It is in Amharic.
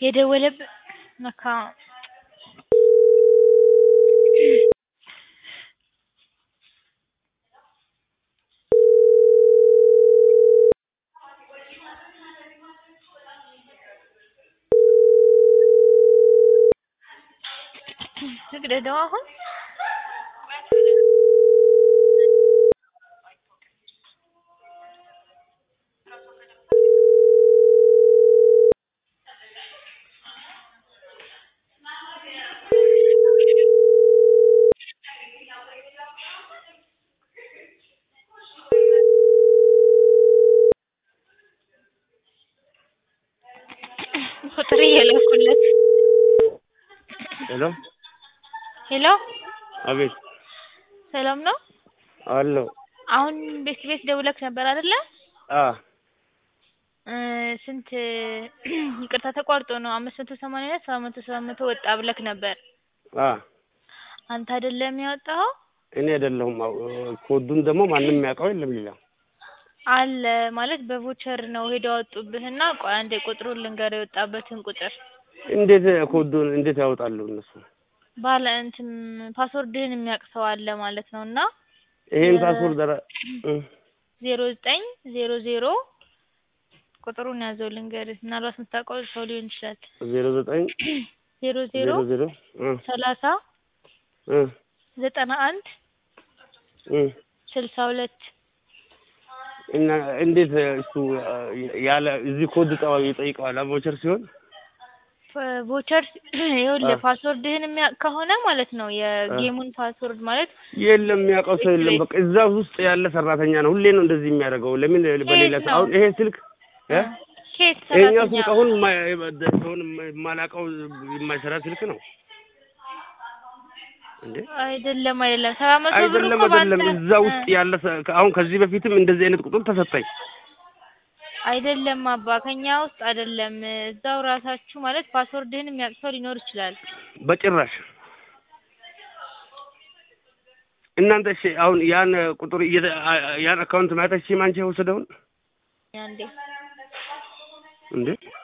የደወለብህ ለካ ልቅደደው አሁን ቁጥር እየላኩለት ሄሎ ሄሎ አቤት ሰላም ነው አለው አሁን ቤት ቤት ደውለክ ነበር አይደለ አ እ ስንት ይቅርታ ተቋርጦ ነው አምስት መቶ ሰማንያ ሁለት ሰባት መቶ ሰባት መቶ ወጣ ብለክ ነበር አ አንተ አይደለም ያወጣኸው እኔ አይደለሁም አው ኮዱን ደግሞ ማንም የሚያውቀው የለም ሌላ አለ ማለት በቮቸር ነው ሄደው ያወጡብህና ቆይ አንዴ ቁጥሩን ልንገርህ የወጣበትን ቁጥር እንዴት ኮዱን እንዴት ያወጣሉ እነሱ ባለ እንትን ፓስወርድህን የሚያውቅ ሰው አለ ማለት ነው እና ይሄን ፓስወርድ ኧረ እ ዜሮ ዘጠኝ ዜሮ ዜሮ ቁጥሩን ያዘው ልንገርህ ምናልባት የምታውቀው ሰው ሊሆን ይችላል ዜሮ ዘጠኝ ዜሮ ዜሮ ዜሮ ዜሮ እ ሰላሳ እ ዘጠና አንድ እ ስልሳ ሁለት እና እንዴት እሱ ያለ እዚህ ኮድ ጠዋ ይጠይቀዋል ቮቸር ሲሆን ቮቸር ይኸውልህ አ ፓስወርድህን የሚያውቅ ከሆነ ማለት ነው የጌሙን ፓስወርድ ማለት የለም የሚያውቀው ሰው የለም። በቃ እዛ ውስጥ ያለ ሰራተኛ ነው። ሁሌ ነው እንደዚህ የሚያደርገው። ለምን በሌላ ከየት ሰው ነው? አሁን ይሄ ስልክ እ ኬት ይሄኛው ሰራተኛ ስልክ አሁን የማ- ሰውን የማላውቀው የማይሰራ ስልክ ነው እንዴ? አይደለም አይደለም ሰባት መቶ ብር አይደለም እኮ አይደለም፣ በአንተ እዛ ውስጥ ያለ ሰ- አሁን ከዚህ በፊትም እንደዚህ አይነት ቁጥር ተሰጠኝ። አይደለም አባ ከኛ ውስጥ አይደለም እዛው ራሳችሁ ማለት ፓስወርድህን የሚያውቅ ሰው ሊኖር ይችላል በጭራሽ እናንተ እሺ፣ አሁን ያን ቁጥር እየተ- ያን አካውንት ማየት አንቺ የወሰደውን አንዴ እንዴ